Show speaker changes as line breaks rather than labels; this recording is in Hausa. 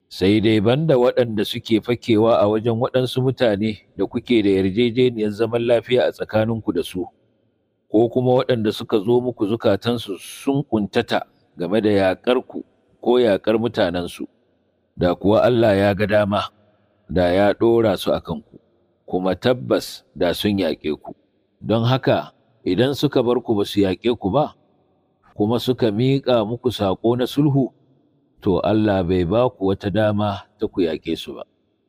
sai dai banda waɗanda suke fakewa a wajen waɗansu mutane da kuke da yarjejeniyar zaman lafiya a tsakaninku da su, ko kuma waɗanda suka zo muku zukatansu sun ƙuntata game da yaƙarku ko yaƙar mutanensu, da kuwa Allah ya ga dama, da ya ɗora su a kanku, kuma tabbas da sun yaƙe ku. Don haka, idan suka bar ku ba su yaƙe ku ba, kuma suka miƙa muku saƙo na sulhu, to Allah bai ba ku wata dama ta ku yaƙe su ba.